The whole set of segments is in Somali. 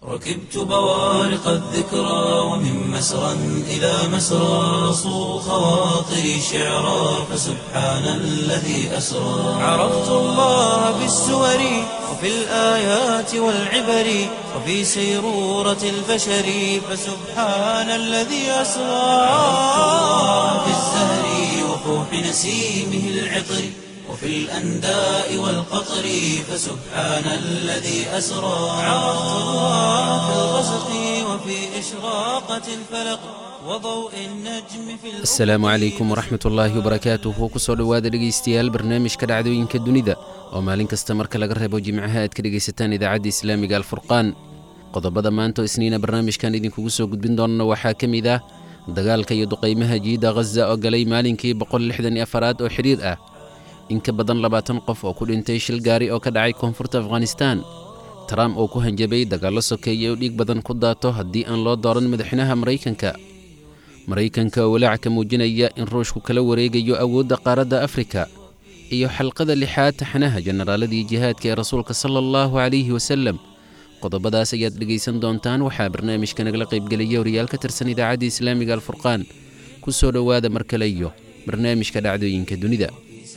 ركبت بوارق الذكرى ومن مسرى إلى مسرى صو خواطري شعرا فسبحان الذي أسرى عرفت الله بالسور وفي الآيات والعبر وفي سيرورة البشر فسبحان الذي أسرى عرفت الله في الزهر وفوح نسيمه العطر وفي الأنداء والقطر فسبحان الذي أسرى عرفت الله في الغسق وفي إشراقة الفلق وضوء النجم في asalaamu calaykum waraxmat ullaahi wabarakaatuhu kusoo dhowaada dhegaystayaal barnaamijka dhacdooyinka dunida oo maalin kasta marka laga reebo jimcaha aad ka dhegaysataan idaacadda islaamiga alfurqaan qodobada maanta oo isniina barnaamijkan idinkugu soo gudbin doonana waxaa ka mid ah dagaalka iyo duqaymaha jiida ghaza oo galay maalinkii boqol lixdan iyo afaraad oo xidhiir ah in ka badan labaatan qof oo ku dhintay shil gaari oo ka dhacay koonfurta afghanistan trump oo ku hanjabay dagaallo sokeeye oo dhiig badan ku daato haddii aan loo dooran madaxweynaha maraykanka maraykanka oo walaac ka muujinaya in ruushku kala wareegayo awoodda qaaradda afrika iyo xalqada lixaad taxanaha jenaraaladii jihaadka ee rasuulka sala allahu calayhi wasalem qodobadaas ayaad dhegaysan doontaan waxaa barnaamijka nagala qaybgelaya wariyaal ka tirsan idaacadda islaamiga alfurqaan ku soo dhowaada mar kale iyo barnaamijka dhacdooyinka dunida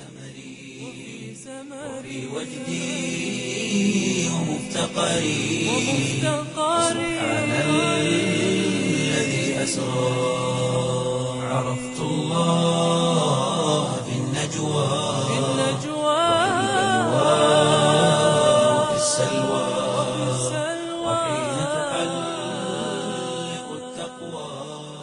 وفي وجدي ومفتقري سبحان الذي أسرى عرفت الله في النجوى وفي السلوى وحين تحلق التقوى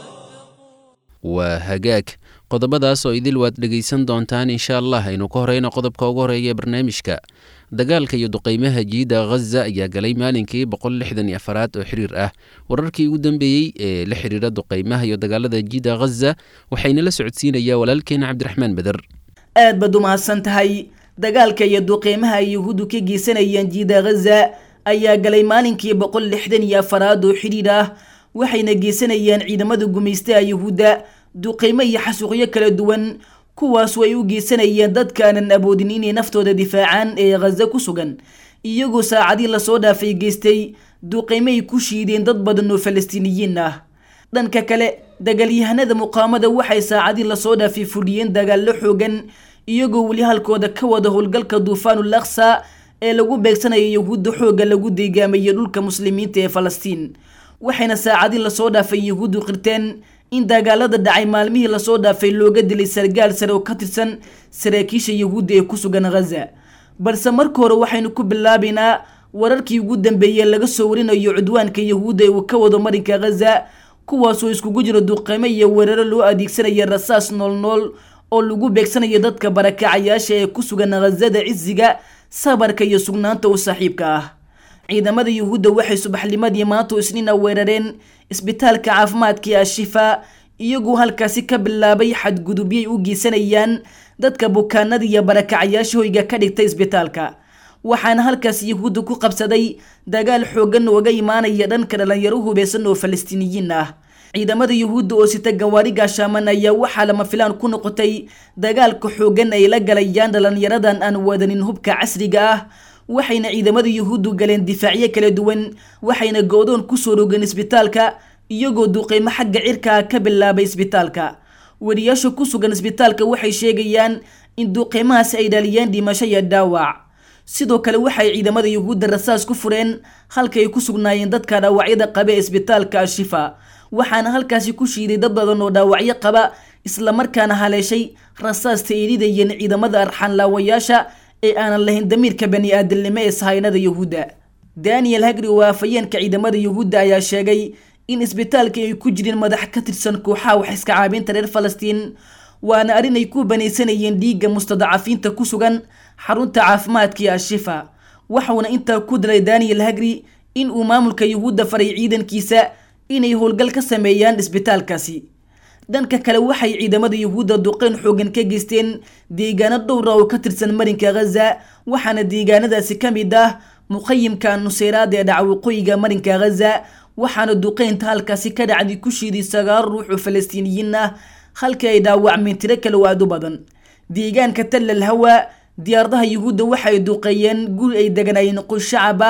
waa hagaag qodobadaas oo idil waad dhegaysan doontaan insha allah aynu ka horeyno qodobka ugu horeeya ee barnaamijka dagaalka iyo duqaymaha jiida ghaza ayaa galay maalinkii boqol lixdan iyo afaraad oo xiriir ah wararkii ugu dambeeyey ee la xiriira duqaymaha iyo dagaalada jiida ghaza waxayna la socodsiinayaa walaalkeena cabdiraxmaan beder aad baad u mahadsan tahay dagaalka iyo duqeymaha ay yuhuuddu ka geysanayaan jiida ghaza ayaa galay maalinkii boqol lixdan iyo afaraad oo xidhiir ah waxayna geysanayaan ciidamada gumaystaha yuhuudda duqeymo iyo xasuuqyo kala duwan kuwaasu ay u geysanayeen dadka aanan awoodin inay naftooda difaacaan ee ghaza ku sugan iyagoo saacadii lasoo dhaafay geystay duqeymo ay ku shiideen dad badan oo falastiiniyiin ah dhanka kale dagaalyahanada muqaamada waxay saacadii lasoo dhaafay fudhiyeen dagaallo xoogan iyagoo weli halkooda ka wada howlgalka duufaanul aqsa ee lagu beegsanayo yuhuudda xoogga lagu deegaamayo dhulka muslimiinta ee falastiin waxayna saacadii lasoo dhaafay yuhuuddu qirteen in dagaalada dhacay maalmihii lasoo dhaafay looga dilay sargaal sare oo ka tirsan saraakiisha yuhuudda ee ku sugan ghaza balse marka hore waxaynu ku bilaabaynaa wararkii ugu dambeeyey laga soo warinayo cudwaanka yuhuudda ee uu ka wado marinka ghaza kuwaasoo iskugu jiro duqeymo iyo weeraro loo adeegsanaya rasaas noolnool oo lagu beegsanayo dadka barakacayaasha ee ku sugan ghazada cisiga sabarka iyo sugnaanta u saaxiibka ah ciidamada yuhuudda waxay subaxnimadii maanta isniina weerareen isbitaalka caafimaadka ee ashifa iyagoo halkaasi ka bilaabay xadgudubyay u geysanayaan dadka bukaanada iyo barakacayaasha hoyga ka dhigtay isbitaalka waxaana halkaas yuhuudda ku qabsaday dagaal xoogan ooga imaanaya dhanka dhalinyaro hubeysan oo falastiiniyiin ah ciidamada yuhuudda oo sita gawaari gaashaaman ayaa waxaa lama filaan ku noqotay dagaalka xoogan ay la galayaan dhalinyaradan aan wadanin hubka casriga ah waxayna ciidamada yuhuuddu galeen difaacyo kala duwan waxayna go-doon kusoo rogeen isbitaalka iyagoo duqeymo xagga cirkaa ka bilaabay isbitaalka wariyaasha ku sugan isbitaalka waxay sheegayaan in duqeymahaasi ay dhaliyeen dhimasho iyo dhaawac sidoo kale waxay ciidamada yuhuudda rasaas ku fureen halka ay ku sugnaayeen dadka dhaawacyada qaba ee isbitaalka ashifa waxaana halkaasi ku shiiday dad badan oo dhaawacyo qaba islamarkaana haleeshay rasaasta ay ridayeen ciidamada arxanlaawayaasha ee aanan lahayn damiirka bani aadamnimo ee sahaynada yuhuudda daniel hagri oo afayeenka ciidamada yuhuudda ayaa sheegay in isbitaalka ay ku jireen madax ka tirsan kooxaha wax iska caabinta reer falastiin waana arrin ay ku banaysanayeen dhiigga mustadacafiinta ku sugan xarunta caafimaadka ee ashifa waxauna intaa ku dalay daniel hagri in uu maamulka yuhuudda faray ciidankiisa inay howlgal ka sameeyaan isbitaalkaasi dhanka kale waxay ciidamada yuhuudda duqeyn xoogan ka geysteen deegaano dhowra oo ka tirsan marinka ghaza waxaana deegaanadaasi ka mid ah muqayimka nuseyraad ee dhaca waqooyiga marinka ghaza waxaana duqeynta halkaasi ka dhacday ku shiiday sagaal ruux oo falastiiniyiin ah halkii ay dhaawacmeen tiro kale oo aad u badan deegaanka tallal hawa diyaaradaha yuhuudda waxay duqeeyeen guri ay deganaayeen qoys shacab ah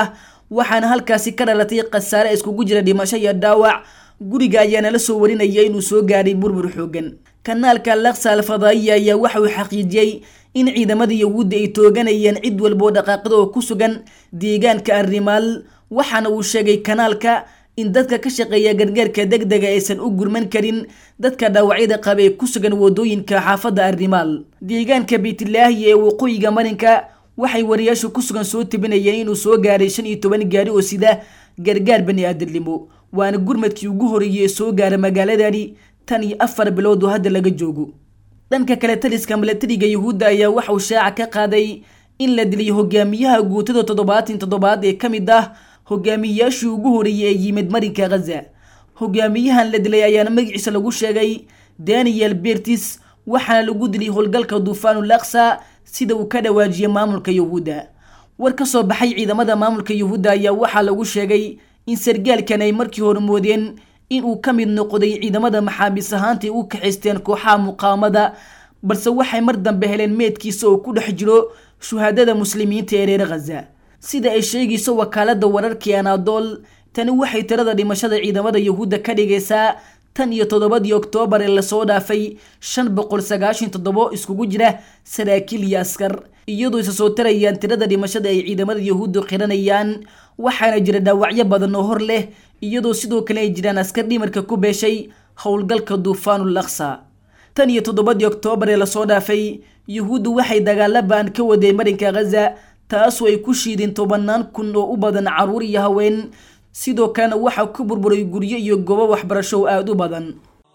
waxaana halkaasi ka dhalatay khasaare iskugu jira dhimasho iyo dhaawac guriga ayaana la soo warinaya inuu soo gaaray burbur xoogan kanaalka laksa alfadaa'iya ayaa waxa uu xaqiijiyey in ciidamada yahuudda ay tooganayeen cid walboo dhaqaaqda oo ku sugan deegaanka arrimaal waxaana uu sheegay kanaalka in dadka ka shaqeeya gargaarka degdega aysan u gurman karin dadka dhaawacyada qaba ee ku sugan wadooyinka xaafadda arrimaal deegaanka beytlaahi ee waqooyiga marinka waxay wariyaashu ku sugan soo tabinayeen inuu soo gaaray shan iyo toban gaari oo sida gargaar bani aadamnimo waana gurmadkii ugu horeeyey ee soo gaara magaaladani tan iyo afar bilood oo hadda laga joogo dhanka kale taliska milatariga yuhuudda ayaa waxauu shaaca ka qaaday in la dilay hogaamiyaha guutada toddobaatan toddobaad ee ka mid ah hogaamiyayaashii ugu horeeyey ee yimid marinka khaza hogaamiyahan la dilay ayaana magaciisa lagu sheegay daniel bertis waxaana lagu dilay howlgalka duufaanul aksa sida uu ka dhawaajiyey maamulka yuhuudda war ka soo baxay ciidamada maamulka yuhuudda ayaa waxaa lagu sheegay in sargaalkan ay markii hore moodeen in uu ka mid noqday ciidamada maxaabiis ahaantay u kaxaysteen kooxaha muqaawamada balse waxay mar dambe heleen meedkiisa oo ku dhex jiro shuhaadada muslimiinta ee reer khaza sida ay sheegayso wakaalada wararkii anadol tani waxay tirada dhimashada ciidamada yuhuudda ka dhigaysaa tan iyo toddobadii oktoobar ee lasoo dhaafay shan boqol sagaashan toddobo iskugu jira saraakiil iyo askar iyadoo isa soo tarayaan tirada dhimashada ay ciidamada yuhuuddu qiranayaan waxaana jira dhaawacyo badan oo hor leh iyadoo sidoo kale ay jiraan askar dhimarka ku beeshay howlgalka duufaanul aksa tan iyo toddobadii oktoobar ee lasoo dhaafay yuhuuddu waxay dagaalo baan ka waday marinka khaza taasoo ay ku shiideen tobanaan kun oo u badan caruur iyo haween sidoo kalena waxaa ku burburay guryo iyo goobo waxbarasho oo aada u badan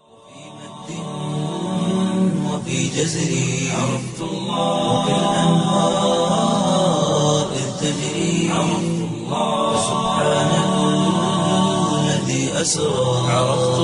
وفي جزري عرفت الله وبالأنهار إذ تجري عرفت الله سبحان الذي أسرى عرفت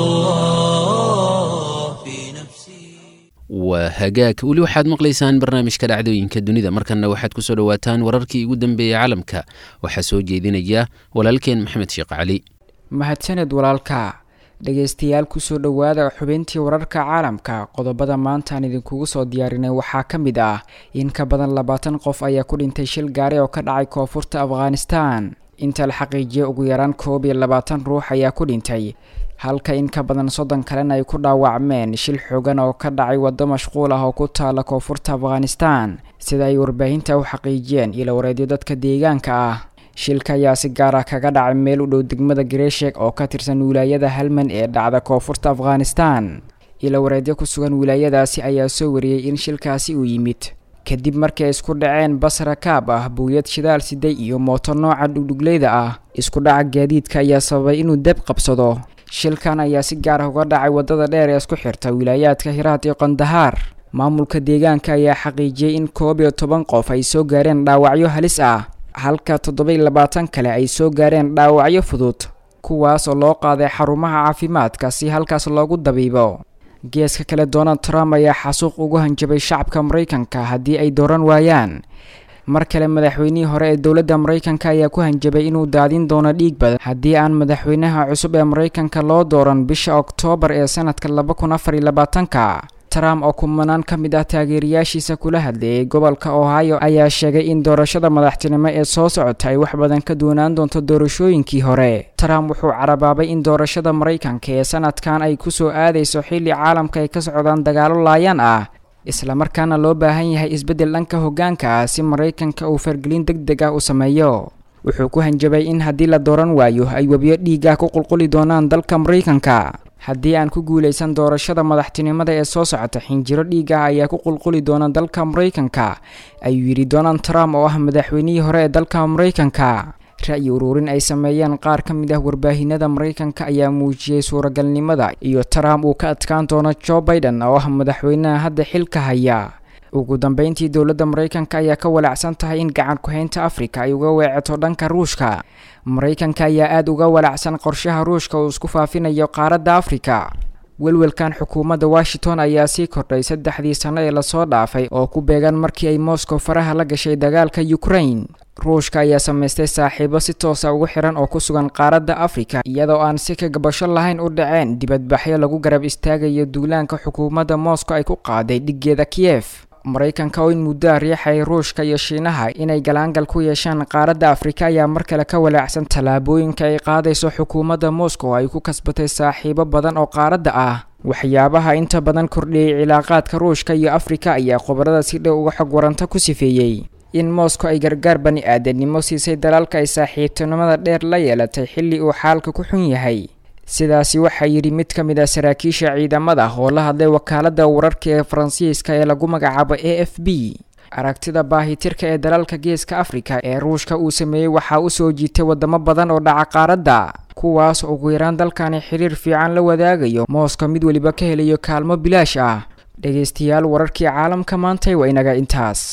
الله في نفسي waa hagaag weli waxaad maqlaysaan barnaamijka dhacdooyinka dunida markanna waxaad ku soo dhowaataan wararkii ugu dambeeyey caalamka waxaa soo jeedinaya walaalkeen maxamed sheekh cali mahadsaned walaalka dhegaystayaal kusoo dhowaada xubintii wararka caalamka qodobada maantaan idinkugu soo diyaarinay waxaa ka mid ah in ka badan labaatan qof ayaa ku dhintay shil gaari oo ka dhacay koonfurta afghanistan inta la xaqiijiyay ugu yaraan koob iyo labaatan ruux ayaa ku dhintay halka in ka badan soddon kalena ay ku dhaawacmeen shil xoogan oo ka dhacay waddo mashquul ah oo ku taala koonfurta afghanistan sida ay warbaahinta u xaqiijiyeen ilo wareedyo dadka deegaanka ah shilka ayaa si gaar ah kaga dhacay meel u dhow degmada gareeshek oo ka tirsan wilaayada halman ee dhacda koonfurta afghanistan ilo wareedyo ku sugan wilaayadaasi ayaa soo wariyey in shilkaasi uu yimid kadib markii ay isku dhaceen bas rakaab ah buuyad shidaal siday iyo mooto nooca dhugdhugleyda ah isku dhaca gaadiidka ayaa sababay inuu deb qabsado shilkan ayaa si gaar ah uga dhacay waddada dheer ee isku xirta wilaayaadka hiraad iyo qandahaar maamulka deegaanka ayaa xaqiijiyey in koob iyo toban qof ay soo gaareen dhaawacyo halis ah halka toddoba iyo labaatan kale ay soo gaareen dhaawacyo fudud kuwaas oo loo qaaday xarumaha caafimaadka si halkaas loogu dabiibo geeska kale donald trump ayaa xasuuq ugu hanjabay shacabka maraykanka haddii ay dooran waayaan mar kale madaxweynihii hore ee dowladda maraykanka ayaa ku hanjabay inuu daadin doono dhiig badan haddii aan madaxweynaha cusub ee maraykanka loo dooran bisha oktoobar ee sanadka laba kun afar iyo labaatanka trump oo kumanaan ka mid ah taageerayaashiisa kula hadleeyay gobolka ohio ayaa sheegay in doorashada madaxtinimo ee soo socota ay wax badan ka doonaan doonto doorashooyinkii hore trump wuxuu carabaabay in doorashada maraykanka ee sanadkan ay kusoo aadayso xilli caalamka ay ka socdaan dagaalo laayaan ah islamarkaana loo baahan yahay isbeddel dhanka hoggaanka ah si maraykanka uu fargelin deg deg ah u sameeyo wuxuu ku hanjabay in haddii la dooran waayo ay webiyo dhiiga ku qulquli doonaan dalka maraykanka haddii aan ku guulaysan doorashada madaxtinimada ee soo socota xinjiro dhiiga ayaa ku qulquli doona dalka maraykanka ayuu yidhi donald trump oo ah madaxweynihii hore ee dalka maraykanka ra-yi uruurin ay sameeyeen qaar ka mid ah warbaahinada maraykanka ayaa muujiyey suuragalnimada iyo trump uu ka adkaan doono joe biden oo ah madaxweynaha hadda xilka haya ugu dambeyntii dowladda maraykanka ayaa ka walacsan tahay in gacan ku-haynta afrika ay uga weeceto dhanka ruushka maraykanka ayaa aada uga walacsan qorshaha ruushka uu isku faafinayo qaaradda afrika welwelkan xukuumadda washington ayaa sii kordhay saddexdii sano ee lasoo dhaafay oo ku beegan markii ay moscow faraha la gashay dagaalka ukraine ruushka ayaa samaystay saaxiibo si toosa ugu xiran oo ku sugan qaaradda afrika iyadoo aan si ka gabasho lahayn u dhaceen dibadbaxyo lagu garab istaagayo duulaanka xukuumadda moscow ay ku qaaday dhiggeeda kiyef maraykanka oo in muddoa riixay ruushka iyo shiinaha inay galaangal ku yeeshaan qaaradda afrika ayaa mar kale ka walaacsan tallaabooyinka ay qaadayso xukuumadda moscow ay ku kasbatay saaxiibo badan oo qaaradda ah waxyaabaha inta badan kordhiyey cilaaqaadka ruushka iyo afrika ayaa khubarada si dhow uga xog waranta ku sifeeyey in moscow ay gargaar bani aadanimo siisay dalalka ay saaxiibtinimada dheer la yeelatay xilli uu xaalka ku xun yahay sidaasi waxaa yidhi mid ka mid ah saraakiisha ciidamada oo la hadlay wakaaladda wararka ee faransiiska ee lagu magacaabo a f b aragtida baahitirka ee dalalka geeska afrika ee ruushka uu sameeyey waxaa u soo jiitay wadamo badan oo dhaca qaaradda kuwaas ugu yaraan dalkani xiriir fiican la wadaagayo mooska mid weliba ka helayo kaalmo bilaash ah dhegaystayaal wararkii caalamka maantay waa inaga intaas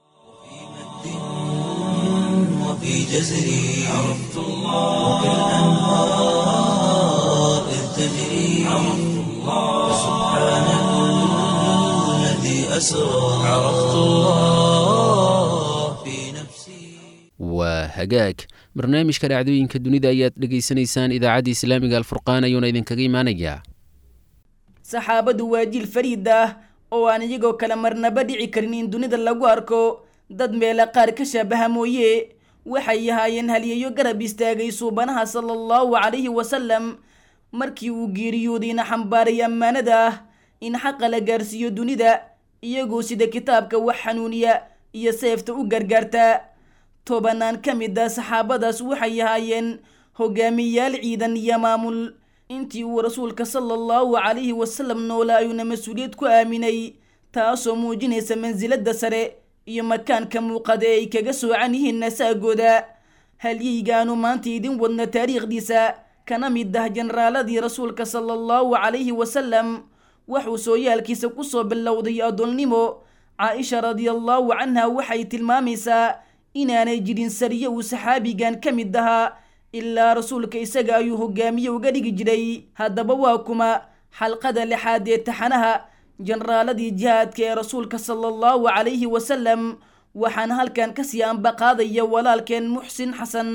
وفي جزري عرفت الله وكالأنهار إذ تجري عرفت الله سبحان الذي أسرى عرفت الله في نفسي waa hagaag barnaamijka dhacdooyinka dunida ayaad dhegaysanaysaan idaacadda islaamiga alfurqaan ayuuna idinkaga imaanayaa saxaabadu waa jiil fariid ah oo aan iyagoo kale marnaba dhici karin in dunida lagu arko dad meela qaar ka shaabaha mooye waxay ahaayeen halyeeyo garab istaagay suubanaha sala allahu calayhi wasalam markii uu geeriyoodayna xambaaray ammaanada ah in xaqa la gaarsiiyo dunida iyagoo sida kitaabka wax xanuuniya iyo seefta u gargaarta tobanaan ka mid ah saxaabadaas waxay ahaayeen hogaamiyayaal ciidan iyo maamul intii uu rasuulka sala allahu calayhi wasalam noolaa ayuuna mas-uuliyad ku aaminay taasoo muujinaysa mansiladda sare iyo makaanka muuqada ee ay kaga soocan yihiin nasaagooda halyeygaanu maanta idin wadna taariikhdiisa kana mid ah jenaraaladii rasuulka sala allahu calayhi wasalam waxuu sooyaalkiisa kusoo bilowday adoolnimo caaisha radiallahu canha waxay tilmaamaysaa inaanay jirin sariye uu saxaabigan ka mid ahaa ilaa rasuulka isaga ayuu hogaamiye uga dhigi jiray haddaba waa kuma xalqada lixaad ee taxanaha jenaraaladii jihaadka ee rasuulka sala allahu calayhi wasalam waxaana halkan kasii ambaqaadaya walaalkeen muxsin xasan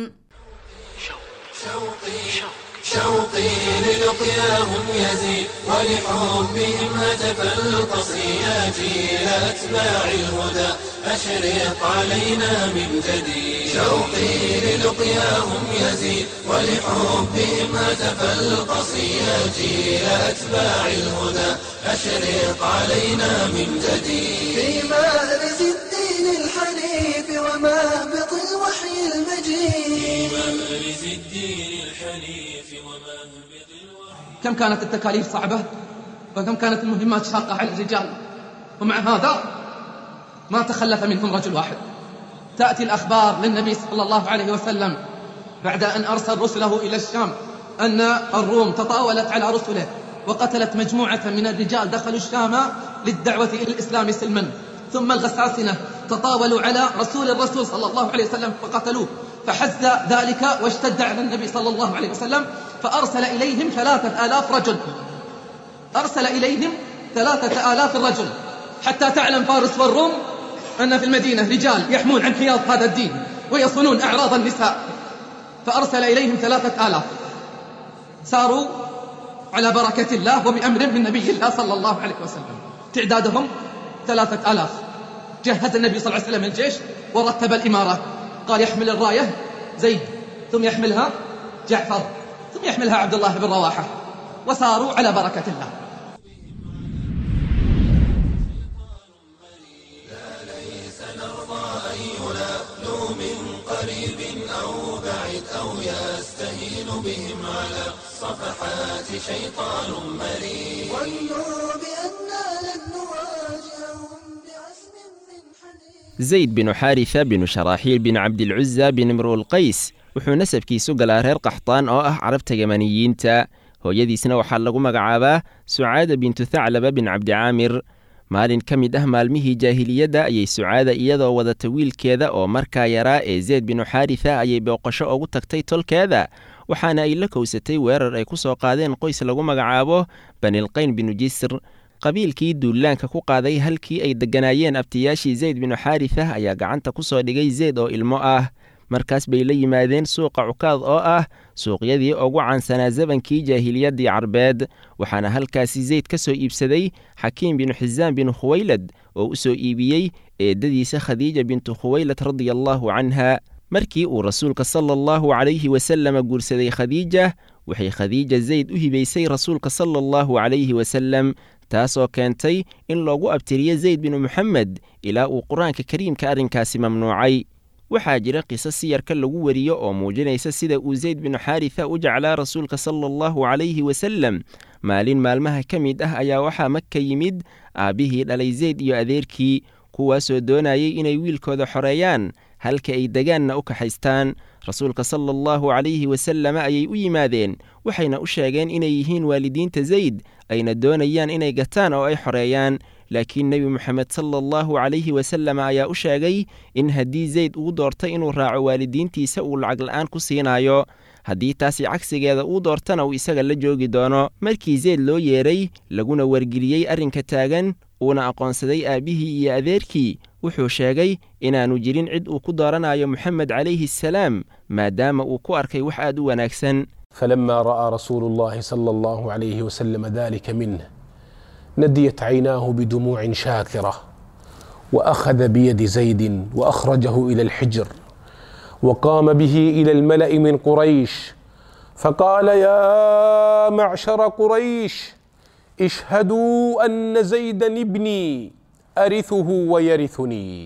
شوقي للقياهم يزيد ولحبهم هتف القصيات إلى أتباع الهدى أشرق علينا من جديد شوقي للقياهم يزيد ولحبهم هتف القصيات إلى أتباع الهدى أشرق علينا من جديد في مأرز الدين الحنيف ومهبط الوحي المجيد مأرز الدين الحنيف ومهبط الوحي كم كانت التكاليف صعبة وكم كانت المهمات شاقة على الرجال ومع هذا ما تخلف منهم رجل واحد تأتي الأخبار للنبي صلى الله عليه وسلم بعد أن أرسل رسله إلى الشام أن الروم تطاولت على رسله وقتلت مجموعة من الرجال دخلوا الشام للدعوة إلى الإسلام سلما ثم الغساسنة تطاولوا على رسول الرسول صلى الله عليه وسلم وقتلوه فحز ذلك واشتد على النبي صلى الله عليه وسلم فأرسل إليهم ثلاثة آلاف رجل أرسل إليهم ثلاثة آلاف رجل حتى تعلم فارس والروم أن في المدينة رجال يحمون عن حياض هذا الدين ويصونون أعراض النساء فأرسل إليهم ثلاثة آلاف ساروا على بركة الله وبأمر من نبي الله صلى الله عليه وسلم تعدادهم ثلاثة آلاف جهز النبي صلى الله عليه وسلم الجيش ورتب الإمارة قال يحمل الراية زيد ثم يحملها جعفر ثم يحملها عبد الله بن رواحة وساروا على بركة الله ظنوا بأننا لن نواجههم بعزم من حديد zayd binu xaarisa binu sharaaxiil bin cabdilcuza bin imruulqays wuxuu nasabkiisu galaa reer qaxtaan oo ah carabta yamaniyiinta hooyadiisna waxaa lagu magacaabaa sucaada bintu thaclaba bin cabdicaamir maalin ka mid ah maalmihii jaahiliyadda ayay sucaada iyadoo wadata wiilkeeda oo markaa yaraa ee zeyd binu xaarisa ayay booqasho ugu tagtay tolkeeda waxaana ay la kowsatay weerar ay ku soo qaadeen qoys lagu magacaabo banilqayn binu jisr qabiilkii duulaanka ku qaaday halkii ay degganaayeen abtiyaashii zayd binu xaarisa ayaa gacanta ku soo dhigay zeyd oo ilmo ah markaas bay la yimaadeen suuqa cukaad oo ah suuqyadii ugu caansanaa zabankii jaahiliyaddii carbeed waxaana halkaasi zayd ka soo iibsaday xakiim binu xisaan binu khuwaylad oo u soo iibiyey eeddadiisa khadiija bintu khuwaylad radia allaahu canha markii uu rasuulka sala allahu calayhi wasalama guursaday khadiija waxay khadiija zayd u hibaysay rasuulka sala allahu calayhi wasalem taasoo keentay in loogu abtiriyo zayd binu moxamed ilaa uu qur-aanka kariimka arrinkaasi mamnuucay waxaa jira qiso siyarka lagu wariyo oo muujinaysa sida uu zayd binu xaarisa u jeclaa rasuulka sala allahu calayhi wasalem maalin maalmaha ka mid ah ayaa waxaa maka yimid aabbihii dhalay zayd iyo adeerkii kuwaasoo doonayay inay wiilkooda xoreeyaan halka ay degaanna u kaxaystaan rasuulka sala allahu calayhi wasalama ayay u yimaadeen waxayna u sheegeen inay yihiin waalidiinta zayd ayna doonayaan inay gataan oo ay xoreeyaan laakiin nebi moxamed sala allahu calayhi wasallam ayaa u sheegay in haddii zayd uu doortay inuu raaco waalidiintiisa uu lacag la'aan ku siinaayo haddii taasi cagsigeeda uu doortana uu isaga la joogi doono markii zayd loo yeedhay laguna wargeliyey arrinka taagan uuna aqoonsaday aabbihii iyo adeerkii wuxuu sheegay inaannu jirin cid uu ku dooranayo moxamed calayhi asalaam maadaama uu ku arkay wax aad u wanaagsan فلما راى رسول الله صلى الله عليه وسلم ذلك منه نديت عيناه بدموع شاكره واخذ بيد زيد واخرجه الى الحجر وقام به الى الملا من قريش فقال يا معشر قريش اشهدوا ان زيدا ابني ارثه ويرثني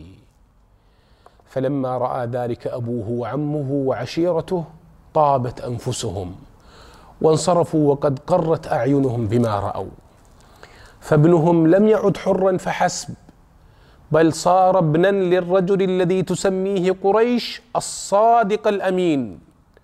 فلما راى ذلك ابوه وعمه وعشيرته طابت انفسهم وانصرفوا وقد قرت اعينهم بما راوا فابنهم لم يعد حرا فحسب بل صار ابنا للرجل الذي تسميه قريش الصادق الامين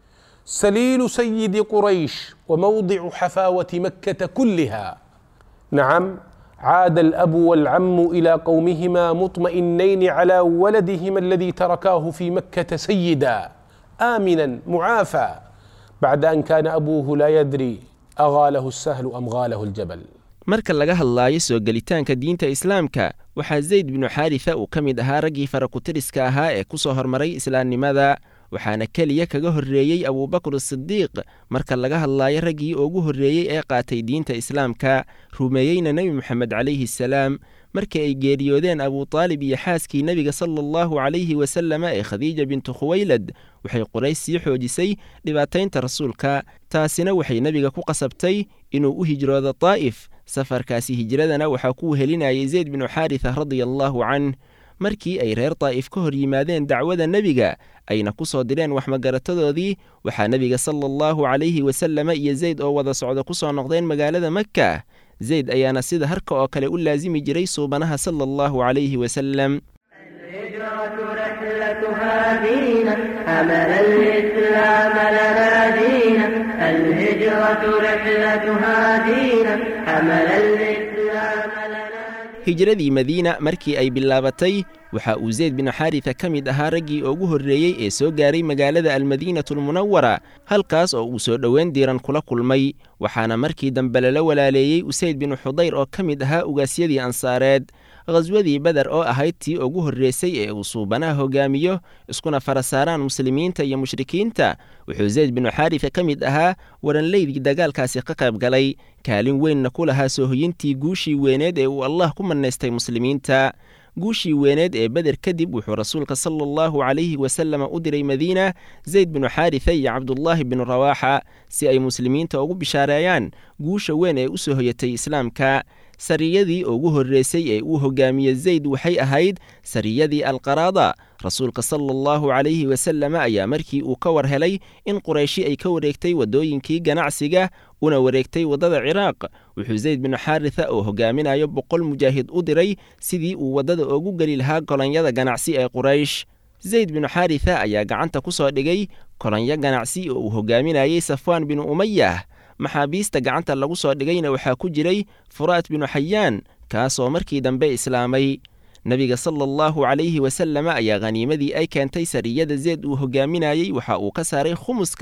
سليل سيد قريش وموضع حفاوه مكه كلها نعم عاد الاب والعم الى قومهما مطمئنين على ولدهما الذي تركاه في مكه سيدا امنا معافى بعد ان كان ابوه لا يدري اغاله السهل ام غاله الجبل marka laga hadlaayo soo gelitaanka diinta islaamka waxaa zayd binu xaarisa uu ka mid ahaa raggii farakutiriska ahaa ee ku soo hormaray islaamnimada waxaana keliya kaga horreeyey abuubakr sidiiq marka laga hadlaayo raggii ugu horreeyey ee qaatay diinta islaamka rumeeyeyna nebi moxamed calayhi salaam markii ay geeriyoodeen abutaalib iyo xaaskii nebiga sala allahu calayhi wasalama ee khadiija bintu khuwaylad waxay quraysh sii xoojisay dhibaataynta rasuulka taasina waxay nebiga ku qasabtay inuu u hijroodo daa'if safarkaasi hijradana waxaa ku wehelinayay zayd binu xaarisa radia allaahu canh markii ay reer daa'if ka hor yimaadeen dacwada nebiga ayna ku soo direen waxmagaratadoodii waxaa nebiga sala allahu calayhi wasalama iyo zayd oo wada socda ku soo noqdeen magaalada makka zayd ayaana sida harka oo kale u laasimi jiray suubanaha sala allahu calayhi wasalam الهجرة رحلتها دينا حمل الإسلام لنا دينا الهجرة رحلتها دينا حمل الإسلام لنا hijradii madiina markii ay bilaabatay waxa uu zayd binu xaarisa ka mid ahaa raggii ugu horreeyey ee soo gaaray magaalada almadiinatulmunawara halkaas oo uu soo dhoweyn diiran kula kulmay waxaana markii dambe lala walaaleeyey usayd binu xudayr oo ka mid ahaa ugaasyadii ansaareed khaswadii beder oo ahayd tii ugu horreysay ee uu suubanaha hogaamiyo iskuna fara saaraan muslimiinta iyo mushrikiinta wuxuu zayd binu xaarisa ka mid ahaa waranleydii dagaalkaasi ka qayb galay kaalin weynna ku lahaa soohoyintii guushii weyneed ee uu allah ku mannaystay muslimiinta guushii weyneed ee beder kadib wuxuu rasuulka sala allahu calayhi wasalama u diray madiina zayd binu xaarisa iyo cabdullaahi binu rawaaxa si ay muslimiinta ugu bishaareeyaan guusha weyn ee u soo hoyatay islaamka sariyadii ugu horreysay ee uu hogaamiye zayd waxay ahayd sariyadii alqaraada rasuulka sala allahu calayhi wasalama ayaa markii uu ka war helay in qurayshi ay ka wareegtay waddooyinkii ganacsiga una wareegtay waddada ciraaq wuxuu zayd binu xaarisa oo hogaaminayo boqol mujaahid u diray sidii uu waddada ugu geli lahaa kolonyada ganacsi ee quraysh zayd binu xaarisa ayaa gacanta ku soo dhigay kolonyo ganacsi oo uu hogaaminayey safwaan binu umayah maxaabiista gacanta lagu soo dhigayna waxaa ku jiray furaat binu xayaan kaasoo markii dambe islaamay nebiga sala allahu calayhi wasalama ayaa khaniimadii ay keentay sariyada zeed uu hogaaminayey waxa uu ka saaray khumuska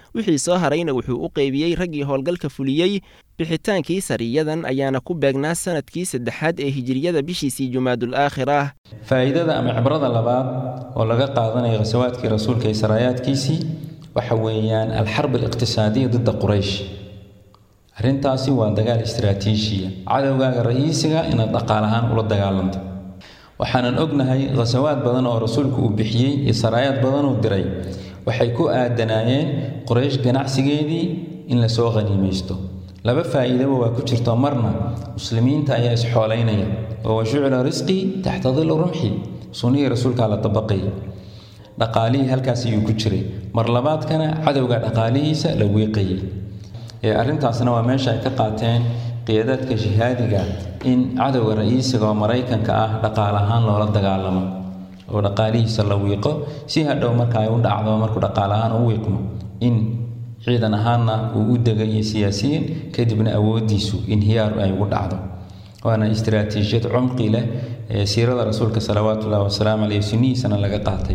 wixii soo harayna wuxuu u qeybiyey raggii howlgalka fuliyey bixitaankii sariyadan ayaana ku beegnaa sanadkii saddexaad ee hijiriyada bishiisii jumaadul aakhirah faa'iidada ama cibrada labaad oo laga qaadanayo khasawaadkii rasuulka iyo saraayaadkiisii waxa weeyaan alxarb aliqtisaadiya didda quraysh arrintaasi waa dagaal istiraatiijiya cadowgaaga ra'iisiga inaad dhaqaal ahaan ula dagaalanto waxaanan ognahay khasawaad badan oo rasuulku uu bixiyey iyo saraayaad badan uu diray waxay ku aadanaayeen quraysh ganacsigeedii in lasoo khaniimaysto laba faa'iidaba waa ku jirto marna muslimiinta ayaa isxoolaynaya oo washucila risqii taxta dilli rumxi sunnihii rasuulkaa la dabaqay dhaqaalihii halkaas ayuu ku jiray mar labaadkana cadowga dhaqaalihiisa la wiiqayay ee arrintaasna waa meesha ay ka qaateen qiyaadaadka jihaadiga in cadowga ra'iisiga oo maraykanka ah dhaqaal ahaan loola dagaalamo oo dhaqaalihiisa la wiiqo si hadhow marka ay u dhacdo markuu dhaqaal ahaan u wiiqmo in ciidan ahaanna uu u dega iyo siyaasiyiin kadibna awooddiisu inhiyaaru ay ugu dhacdo waana istiraatiijiyad cumqi leh ee siirada rasuulka salawaatullahi wasalaamu caleyh sunnihiisana laga qaatay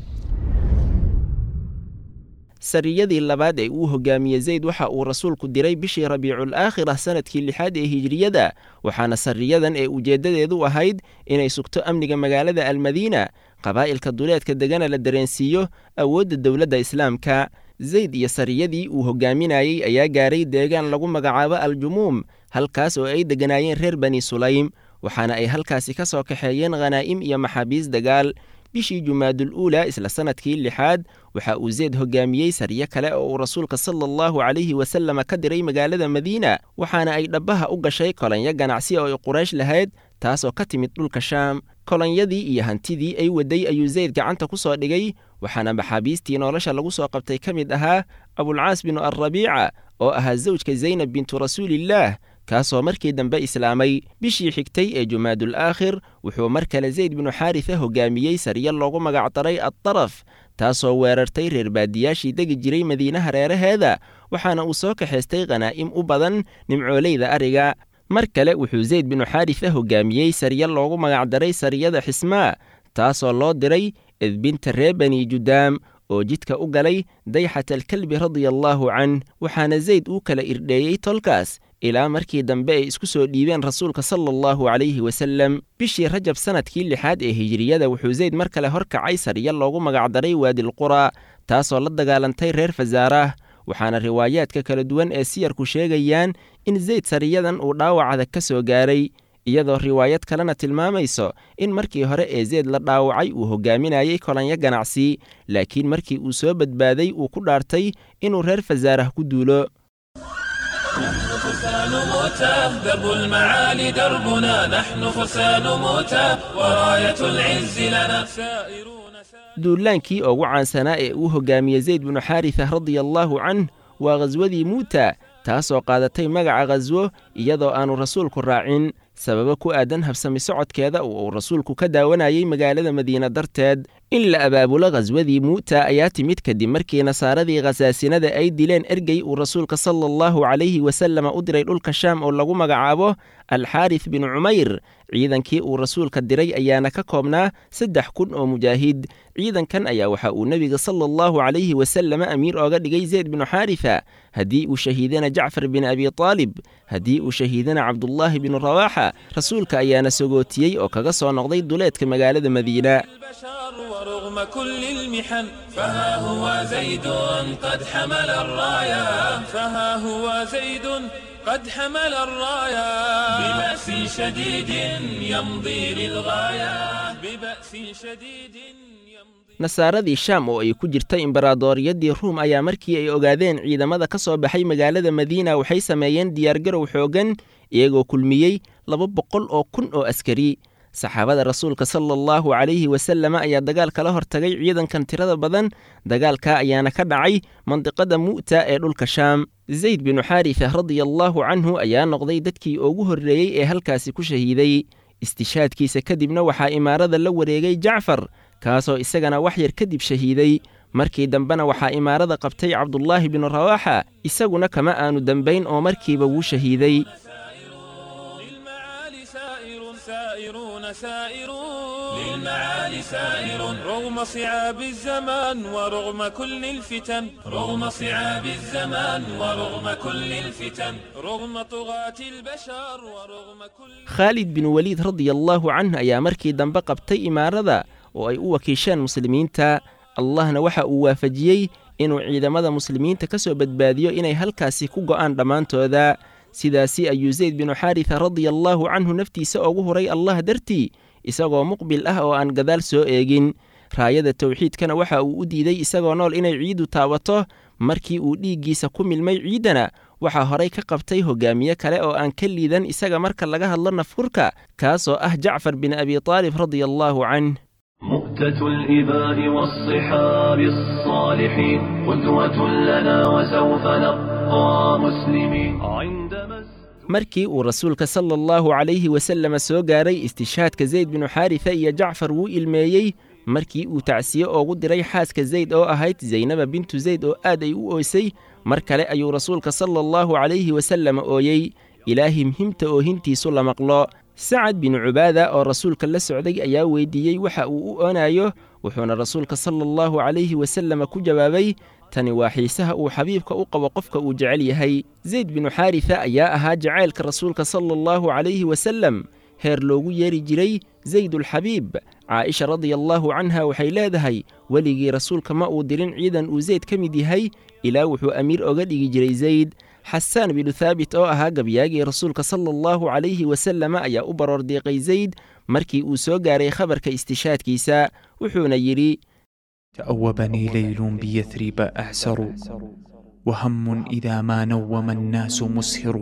sariyadii labaad ee uu hogaamiyey zayd waxa uu rasuulku diray bishii rabiicul aakhirah sanadkii lixaad ee hijiriyada waxaana sariyadan ee ujeeddadeedu ahayd inay sugto amniga magaalada almadiina qabaa'ilka duleedka degana la dareensiiyo awoodda dowladda islaamka zayd iyo sariyadii uu hogaaminayey ayaa gaaray deegaan lagu magacaabo aljumuum halkaas oo ay degganaayeen reer bani sulaym waxaana ay halkaasi ka soo kaxeeyeen khanaa'im iyo maxaabiis dagaal bishii jumaadul uula isla sanadkii lixaad waxa uu zeyd hogaamiyey sariyo kale oo uu rasuulka sala allahu calayhi wasalama ka diray magaalada madiina waxaana ay dhabbaha u gashay kolanyo ganacsi oo ay quraysh lahayd taasoo ka timid dhulka shaam kolonyadii iyo hantidii ay waday ayuu zayd gacanta ku soo dhigay waxaana maxaabiistii nolosha lagu soo qabtay ka mid ahaa abulcaas binu alrabiica oo ahaa zawjka zaynab bintu rasuulillaah kaasoo markii dambe islaamay bishii xigtay ee jumaadul aakhir wuxuu mar kale zayd binu xaarisa hogaamiyey sariyo loogu magacdaray addaraf taasoo weerartay reer baadiyaashii degi jiray madiinaha reeraheeda waxaana uu soo kaxaystay khanaa'im u badan nimcooleyda ariga mar kale wuxuu zayd binu xaarisa hogaamiyey sariyo loogu magacdaray sariyada xismaa taasoo loo diray edbinta reer bani judaam oo jidka u galay dayxat alkalbi radia allaahu canh waxaana zayd uu kala irdheeyey tolkaas ilaa markii dambe ay isku soo dhiibeen rasuulka sala allahu calayhi wasalem bishii rajab sanadkii lixaad ee hijiriyada wuxuu zayd mar kale horkacay sariyo loogu magacdaray waadilqura taasoo la dagaalantay reer fasaarah waxaana riwaayaadka kala duwan ee siyarku sheegayaan in zayd sariyadan uu dhaawacda ka soo gaaray iyadoo riwaayad kalena tilmaamayso in markii hore ee zeyd la dhaawacay uu hogaaminayey kolanyo ganacsi laakiin markii uu soo badbaaday uu ku dhaartay inuu reer fasaarah ku duulo فرسان موتى درب المعالي دربنا نحن فرسان موتى وراية العز لنا سائرون duulaankii ugu caansanaa ee uu hogaamiyey zayd binu xaarisa radia allaahu canh waa khaswadii muuta taasoo qaadatay magaca khaswo iyadoo aanu rasuulku raacin sababo ku aadan habsami socodkeeda oo uu rasuulku ka daawanayey magaalada madiina darteed in la abaabulo khaswadii muuta ayaa timid kadib markii nasaaradii khasaasinada ay dileen ergey uu rasuulka sala allahu calayhi wasalama u diray dhulka shaam oo lagu magacaabo alxaaris binu cumayr ciidankii uu rasuulka diray ayaana ka koobnaa saddex kun oo mujaahid ciidankan ayaa waxa uu nebiga sala allahu calayhi wasalama amiir ooga dhigay zeyd binu xaarisa haddii uu shahiidana jacfar bin abi taalib haddii uu shahiidana cabdullaahi binu rawaaxa rasuulka ayaana sogootiyey oo kaga soo noqday duleedka magaalada madiina ورغم كل المحن فها هو زيد قد حمل الراية فها هو زيد قد حمل الراية ببأس شديد يمضي للغاية ببأس شديد nasaaradii shaam oo ay ku jirta imbaraadoriyadii ruum ayaa markii ay ogaadeen ciidamada ka soo baxay magaalada madiina waxay sameeyeen diyaargarow xooggan iyagoo kulmiyey laba boqol oo kun oo askari saxaabada rasuulka sala allahu calayhi wasalama ayaa dagaal kala hortagay ciidankan tirada badan dagaalka ayaana ka dhacay mandiqada mu'ta ee dhulka shaam zayd binu xaarisa radia allaahu canhu ayaa noqday dadkii ugu horreeyey ee halkaasi ku shahiiday istishaadkiisa kadibna waxaa imaarada la wareegay jacfar kaasoo isagana wax yar kadib shahiiday markii dambena waxaa imaarada qabtay cabdullaahi binu rawaaxa isaguna kama aanu dembayn oo markiiba wuu shahiiday سائرون سائرون للمعالي الجمال سائر رغم صعاب الزمان ورغم كل الفتن رغم صعاب الزمان ورغم كل الفتن رغم طغاة البشر ورغم كل khaalid bin weliid radiallaahu canh ayaa markii dambe qabtay imaarada oo ay u wakiisheen muslimiinta allahna waxa uu waafajiyey inuu ciidamada muslimiinta ka soo badbaadiyo inay halkaasi ku go'aan dhammaantooda sidaasi ayuu zayd binu xaarisa radiallaahu canhu naftiisa ugu huray allah dartii isagoo muqbil ah oo aan gadaal soo eegin raayada tawxiidkana waxa uu u diiday isagoo nool inay ciiddu taabato markii uu dhiiggiisa ku milmay ciiddana waxaa horay ka qabtay hogaamiye kale oo aan ka liidan isaga marka laga hadlo nafhurka kaasoo ah jacfar bin abi taalib radiallaahu canh مؤتة الإباء والصحاب الصالحين قدوة لنا وسوف نبقى مسلمين عندما markii uu rasuulka sala allahu calayhi wasalama soo gaaray istishhaadka zayd binu xaarisa iyo jacfar wuu ilmeeyey markii uu tacsiye oogu diray xaaska zayd oo ahayd zaynaba bintu zayd oo aad ay u ooysay mar kale ayuu rasuulka sala allahu calayhi wasalama ooyey ilaa himhimta oohintiisu la maqlo sacad binu cubaada oo rasuulka la socday ayaa weydiiyey waxa uu u oonayo wuxuuna rasuulka sala allahu calayhi wasalama ku jawaabay tani waa xiisaha uu xabiibka u qabo qofka uu jecel yahay zayd binu xaarisa ayaa ahaa jacaylka rasuulka sala allahu calayhi wasalem heer loogu yeeri jiray zaydulxabiib caaisha radiallaahu canha waxay leedahay weligii rasuulka ma uu dirin ciidan uu zayd ka mid yahay ilaa wuxuu amiir oga dhigi jiray zayd xasaan binu thaabit oo ahaa gabyaagii rasuulka sala allahu calayhi wasalama ayaa u baroor diiqay zayd markii uu soo gaaray khabarka istishaadkiisa wuxuuna yidhi تأوبني ليل بيثرب أعسر وهم إذا ما نوم الناس مسهر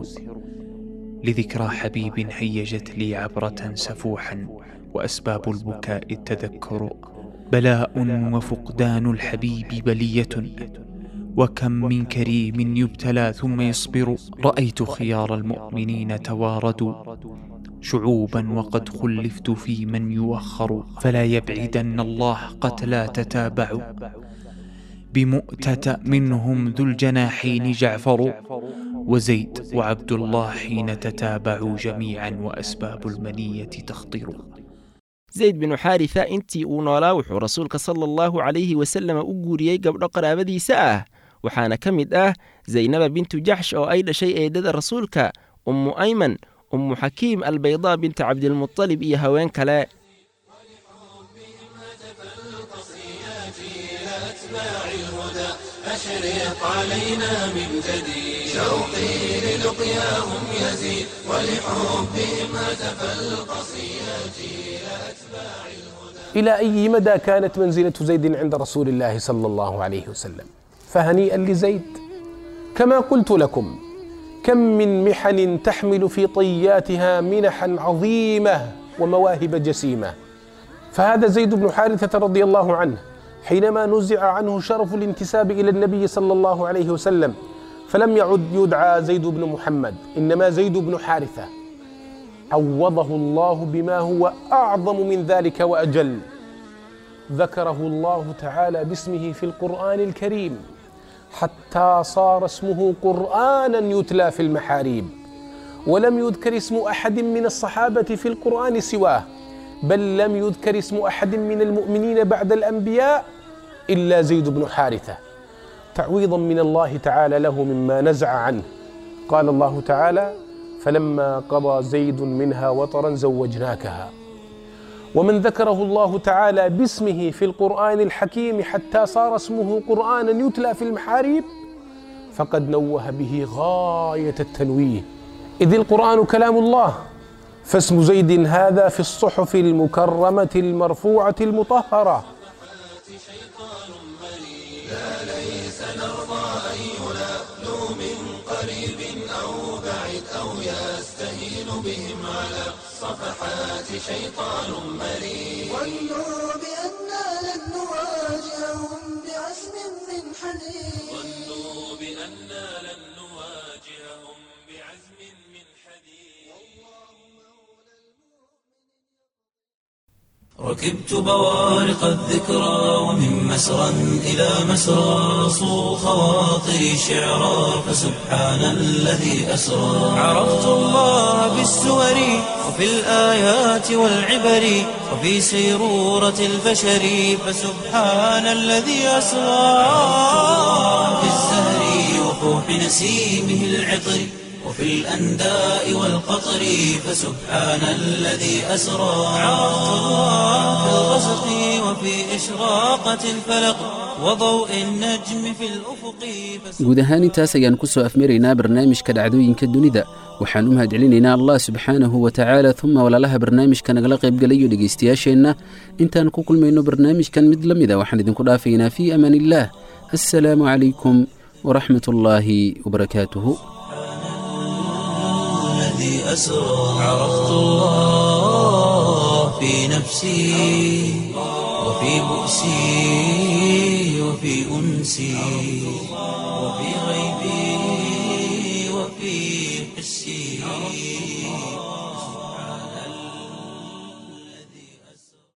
لذكرى حبيب هيجت لي عبرة سفوحا وأسباب البكاء التذكر بلاء وفقدان الحبيب بلية وكم من كريم يبتلى ثم يصبر رأيت خيار المؤمنين تواردوا شعوبا وقد خلفت في من يوخر فلا يبعدن الله قتلى تتابعوا بمؤتة منهم ذو الجناحين جعفر وزيد وعبد الله حين تتابعوا جميعا وأسباب المنية تخطر zayd binu xaarisa intii uu noolaa wuxuu rasuulka sala allahu calayhi wasalama u guuriyey gabdho qaraabadiisa ah waxaana ka mid ah zaynaba bintu jaxsh oo ay dhashay eedada rasuulka ummu ayman ummu xakiim albaydaa binta cabdilmutalib iyo haween kale أشرق علينا من جديد شوقي للقياهم يزيد ولحبهم هتف القصيات إلى أتباع إلى أي مدى كانت منزلة زيد عند رسول الله صلى الله عليه وسلم فهنيئا لزيد كما قلت لكم كم من محن تحمل في طياتها منحا عظيمة ومواهب جسيمة فهذا زيد بن حارثة رضي الله عنه حينما نزع عنه شرف الانتساب إلى النبي صلى الله عليه وسلم فلم يعد يدعى زيد بن محمد إنما زيد بن حارثة عوضه الله بما هو أعظم من ذلك وأجل ذكره الله تعالى باسمه في القرآن الكريم حتى صار اسمه قرآنا يتلى في المحاريب ولم يذكر اسم أحد من الصحابة في القرآن سواه بل لم يذكر اسم أحد من المؤمنين بعد الأنبياء إلا زيد بن حارثة تعويضا من الله تعالى له مما نزع عنه قال الله تعالى فلما قضى زيد منها وطرا زوجناكها ومن ذكره الله تعالى باسمه في القرآن الحكيم حتى صار اسمه قرآنا يتلى في المحاريب فقد نوه به غاية التنويه إذ القرآن كلام الله فاسم زيد هذا في الصحف المكرمة المرفوعة المطهرة لا ليس نرضى أن ينالوا من قريب أو بعيد أو يستهين بهم على صفحات شيطان مريد ظنوا بأننا لن نواجههم بعزم من حديد ظنوا بأننا لن نواجههم بعزم من حديد ركبت بوارق الذكرى ومن مسرى إلى مسرى صو خواطري شعرا فسبحان الذي أسرى عرفت الله بالسور وفي الآيات والعبر وفي سيرورة البشر فسبحان الذي أسرى في الزهر وفوح نسيمه العطر وفي الأنداء والقطر فسبحان الذي أسرى عرفت الله في الغسق وفي إشراقة الفلق وضوء النجم في الأفق guud ahaan intaas ayaan ku soo afmaraynaa barnaamijka dhacdooyinka dunida waxaan u mahadcelinaynaa allah subxaanahu wa tacaala uma walaalaha barnaamijka nagala qaybgalayo dhegaystayaasheenna intaan ku kulmayno barnaamijkan mid la mida waxaan idinku dhaafaynaa fii amaan illaah assalaamu calaykum waraxmat ullaahi wabarakaatuhu الذي أسرى عرفت الله في نفسي وفي بؤسي وفي أنسي وفي غيبي وفي حسي